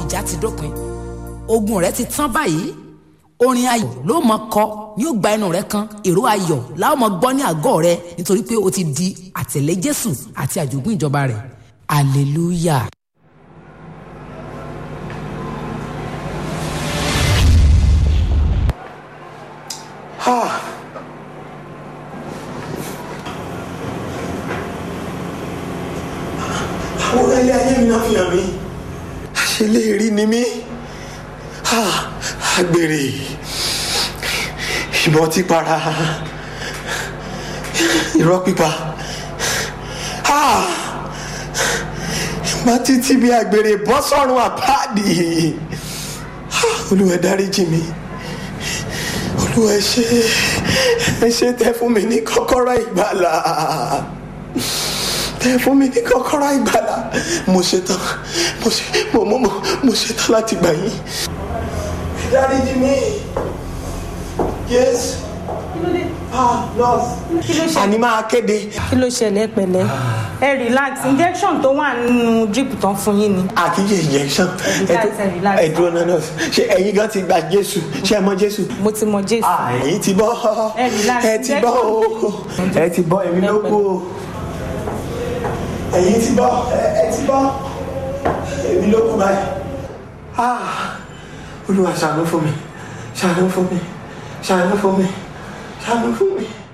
ìjà ti dópin ogun rẹ ti tán báyìí orin ayọ̀ ló mọ kọ yóò gba ẹnu rẹ kan èrò ayọ̀ láwọn mọ gbọ́ ní àgọ́ rẹ nítorí pé o ti di àtẹ̀lé Jésù àti àjogún ìjọba rẹ̀ hallelujah. àwọn ilé ayé mi náà fi hàn mí àṣeléèrí ni mí àgbèrè ìbọn tí para irọ́ pípa ìgbà títí bí àgbèrè bọ́ sọ́run àpáàdì olúwa dáríjì mi olúwa ẹ ṣé ẹ ṣé tẹ́ fún mi ní kọ́kọ́rọ́ ìgbàlà tẹ fún mi ní kọ́kọ́rọ́ ìgbàlà mo ṣetán mo ṣe mo mo mo mo ṣetán láti gbà yín. dáríjì mi yes ah nurse àní máa kéde. kí ló ṣẹlẹ̀ pẹ̀lẹ́ ẹ relax injection tó wà nínú drip tán fún yín ni. àkíyè injection Relax, relax. ẹ dúró náà nurse ṣé ẹ̀yin gan ti gba jésù ṣé ẹ mọ jésù. mo ti mọ jésù. Ah, ẹ̀yin ti bọ́ Ẹ relax, ẹ ti bọ́ o ẹ ti bọ́ èmi ló kú o ẹ̀yin ti bọ́ ẹ- ẹ ti bọ́ èmi ló kú báyìí. Ah, olúwa ṣàánú fún mi ṣàánú fún mi ṣàánú fún mi ṣàánú fún mi.